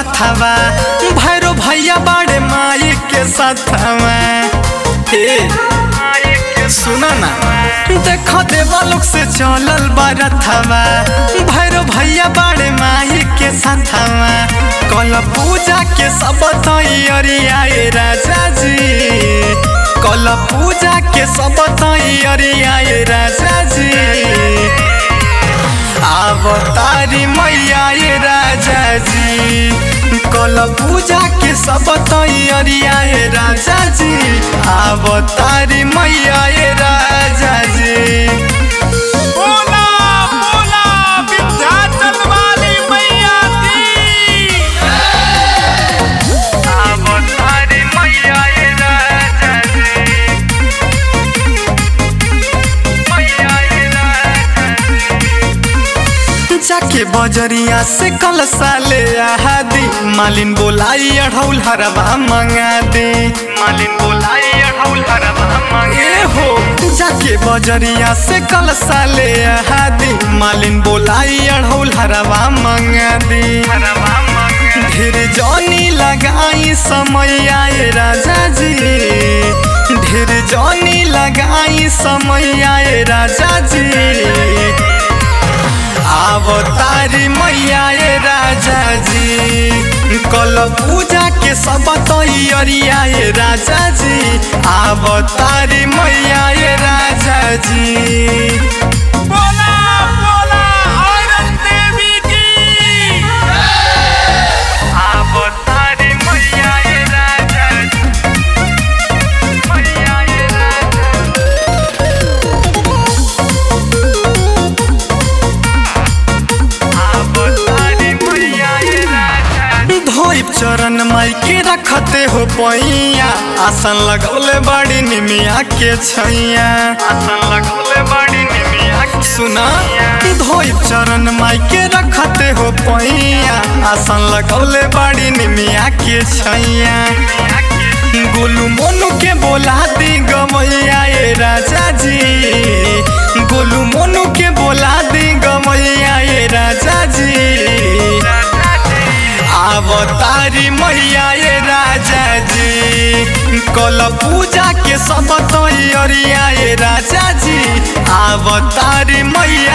बरथवा भैरो भैया बाड़े माई के साथवा हे सुना ना देखो देवा लोग से चलल बरथवा भैरो भैया बाड़े माई के साथवा कल पूजा के सब तैयारियाए राजा जी कल पूजा के सब तैयारियाए राजा जी अवतारी मैया ये राजा जी कल पूजा के सब तैयारिया ये राजा जी अवतारी मैया ये राजा जी बोला बोला विंध्याचल वाली मैया की अवतारी मैया ये राजा जी मैया ये राजा जी जाके बजरिया से कल साले आहादी मालिन बोलाई अढ़ौल हरवा मंगा दे मालिन बोलाई अढ़ौल हरवा मंगे हो जाके बजरिया से कल साले आहादी मालिन बोलाई अढ़ौल हरवा मंगा दे ढेर जौनी लगाई समय आए राजा जी ढेर जौनी लगाई समय आए राजा जी अवतारी मैया ये राजा जी कल पूजा के सब तैयारिया ये राजा जी अवतारी मैया ये राजा जी बोला बोला औरत देवी की अवतारी मैया ये राजा जी मैया ये राजा धोइब चरण माई के रखते हो पैया आसन लगौले बड़ी निमिया के छैया आसन लगौले बड़ी निमिया के सुना धोइब चरण माई के रखते हो पैया आसन लगौले बड़ी निमिया के छैया गोलू मोनू के बोला दी गमैया ये राजा जी गोलू मोनू के बोला दी गमैया ये राजा जी अवतारी मैया ये राजा जी कल पूजा के सब तैयारिया ये राजा जी अवतारी मैया